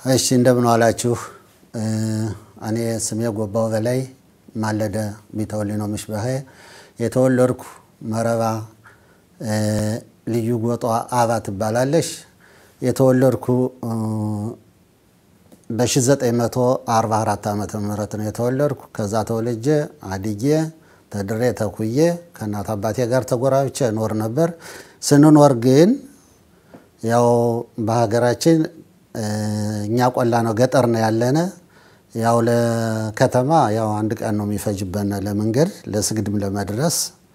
እሺ እንደምን ዋላችሁ። እኔ ስሜ ጎባው በላይ ማለደ ቢተወልድ ነው ምሽበኸ የተወለድኩ መረባ ልዩ ጎጧ አባ ትባላለሽ። የተወለድኩ በ1944 ዓመተ ምህረት ነው የተወለድኩ። ከዛ ተወልጄ አድጌ ተድሬ ተኩዬ ከእናት አባቴ ጋር ተጎራብቼ እኖር ነበር። ስንኖር ግን ያው በሀገራችን እኛ ቆላ ነው ገጠር ነው ያለነ። ያው ለከተማ ያው አንድ ቀን ነው የሚፈጅበን ለመንገድ ለስግድም ለመድረስ።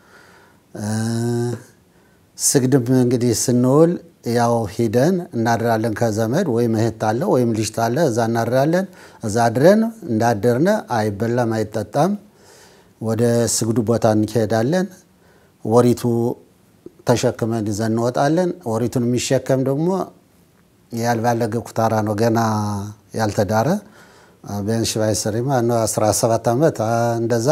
ስግድም እንግዲህ ስንውል ያው ሂደን እናድራለን ከዘመድ ወይም እህት አለ ወይም ልጅ አለ እዛ እናድራለን። እዛ አድረን እንዳደርነ አይበላም አይጠጣም። ወደ ስግዱ ቦታ እንሄዳለን። ወሪቱ ተሸክመን ይዘን እንወጣለን። ወሪቱን የሚሸከም ደግሞ ያልባለገ ኩታራ ነው ገና ያልተዳረ ቢያንስ ባይሰሪማ 17 ዓመት እንደዛ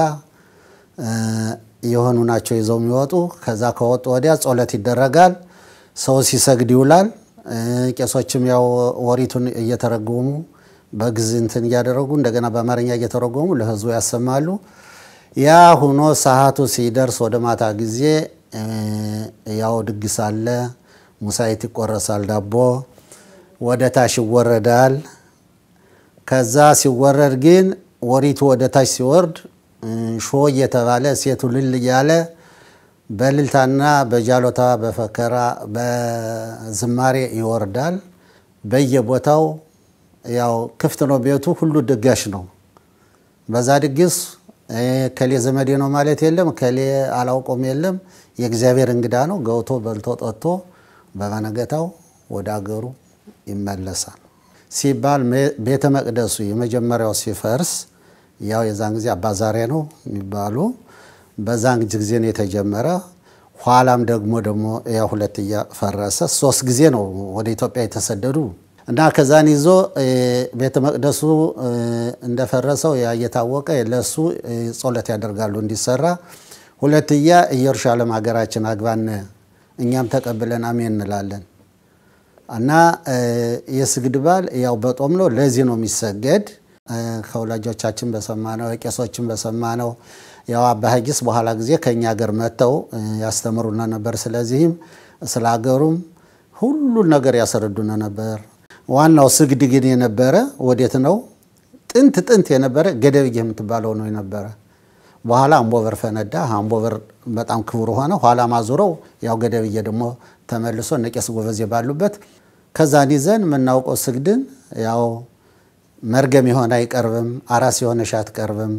የሆኑ ናቸው ይዘው የሚወጡ። ከዛ ከወጡ ወዲያ ጸሎት ይደረጋል። ሰው ሲሰግድ ይውላል። ቄሶችም ያው ወሪቱን እየተረጎሙ በግዕዝ እንትን እያደረጉ እንደገና በአማርኛ እየተረጎሙ ለሕዝቡ ያሰማሉ። ያ ሁኖ ሰዓቱ ሲደርስ ወደ ማታ ጊዜ ያው ድግስ አለ። ሙሳይት ይቆረሳል፣ ዳቦ ወደ ታች ይወረዳል። ከዛ ሲወረድ ግን ወሪቱ ወደ ታች ሲወርድ ሾ እየተባለ ሴቱ ልል እያለ በልልታና በጃሎታ በፈከራ በዝማሬ ይወርዳል። በየቦታው ያው ክፍት ነው ቤቱ፣ ሁሉ ድጋሽ ነው። በዛ ድግስ ከሌ ዘመዴ ነው ማለት የለም፣ ከሌ አላውቆም የለም። የእግዚአብሔር እንግዳ ነው። ገብቶ በልቶ ጠጥቶ በመነገታው ወደ አገሩ ይመለሳል ሲባል ቤተ መቅደሱ የመጀመሪያው ሲፈርስ ያው የዛን ጊዜ አባዛሬ ነው የሚባሉ በዛን ጊዜ ነው የተጀመረ። ኋላም ደግሞ ደግሞ ያው ሁለት እያፈረሰ ሶስት ጊዜ ነው ወደ ኢትዮጵያ የተሰደዱ እና ከዛን ይዞ ቤተ መቅደሱ እንደፈረሰው ያ እየታወቀ ለእሱ ጸሎት ያደርጋሉ እንዲሰራ። ሁለትያ ኢየሩሳሌም ሀገራችን አግባን እኛም ተቀብለን አሜን እንላለን። እና የስግድ በዓል ያው በጦም ነው። ለዚህ ነው የሚሰገድ። ከወላጆቻችን በሰማነው የቄሶችን በሰማነው ያው አባ ሐጊስ በኋላ ጊዜ ከእኛ ሀገር መጥተው ያስተምሩና ነበር። ስለዚህም ስለ ሀገሩም ሁሉን ነገር ያስረዱነ ነበር። ዋናው ስግድ ግን የነበረ ወዴት ነው? ጥንት ጥንት የነበረ ገደብዬ የምትባለው ነው የነበረ። በኋላ አምቦበር ፈነዳ። አምቦበር በጣም ክቡር ሆነ። ኋላ ማዙረው ያው ገደብዬ ደግሞ ተመልሶ እነ ቄስ ጎበዜ ባሉበት ከዛን ይዘን የምናውቀው ስግድን ያው መርገም የሆነ አይቀርብም፣ አራስ የሆነሽ አትቀርብም።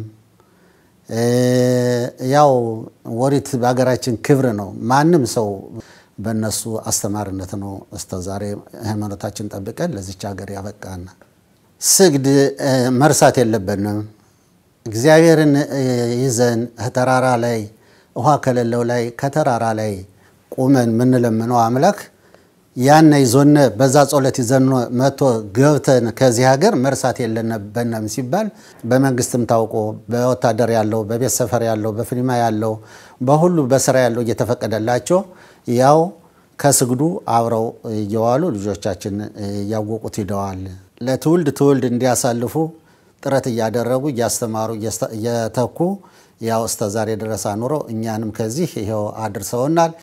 ያው ወሪት በሀገራችን ክብር ነው። ማንም ሰው በእነሱ አስተማሪነት ነው እስከዛሬ ሃይማኖታችን ጠብቀን ለዚች ሀገር ያበቃን። ስግድ መርሳት የለብንም። እግዚአብሔርን ይዘን ተራራ ላይ ውሃ ከሌለው ላይ ከተራራ ላይ ቁመን የምንለምነው አምላክ ያነ ይዞነ በዛ ጸሎት ይዘን መቶ ገብተን ከዚህ ሀገር መርሳት የለብንም ሲባል በመንግስትም ታውቆ በወታደር ያለው በቤት ሰፈር ያለው በፊልማ ያለው በሁሉ በስራ ያለው እየተፈቀደላቸው ያው ከስግዱ አብረው እየዋሉ ልጆቻችን እያወቁት ሂደዋል። ለትውልድ ትውልድ እንዲያሳልፉ ጥረት እያደረጉ እያስተማሩ እየተኩ ያው እስከ ዛሬ ድረስ አኑረው እኛንም ከዚህ ይኸው አድርሰውናል።